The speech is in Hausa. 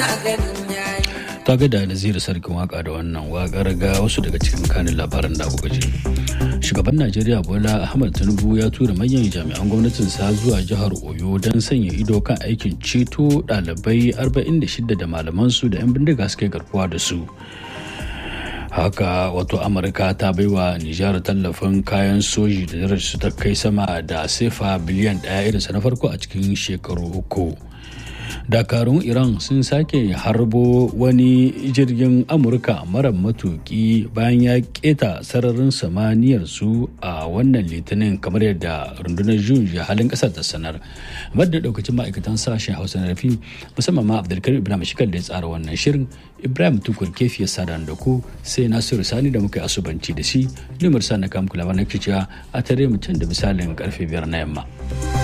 ta ga da naziru sarkin waka da wannan wakar ga wasu daga cikin kanin labaran da kuka ji shugaban najeriya bola ahmad tinubu ya tura manyan jami'an gwamnatinsa zuwa jihar oyo don sanya ido kan aikin ceto ɗalibai 46 da malamansu da 'yan bindiga suke garkuwa da su haka wato amurka ta baiwa nijar tallafin kayan soji da darajarsu ta kai sama da sefa biliyan ɗaya irinsa na farko a cikin shekaru uku dakarun iran sun sake harbo wani jirgin amurka mara matuki bayan ya keta sararin samaniyar su a wannan litinin kamar yadda rundunar jun halin kasar ta sanar da daukacin ma'aikatan sashen hausa na rafi musamman ma abdulkarim ibrahim shikal da ya tsara wannan shirin ibrahim tukur kefi ya sada da ku sai nasiru sani da muka yi asubanci da shi limar sa na kamkula na a tare mutum da misalin karfe biyar na yamma.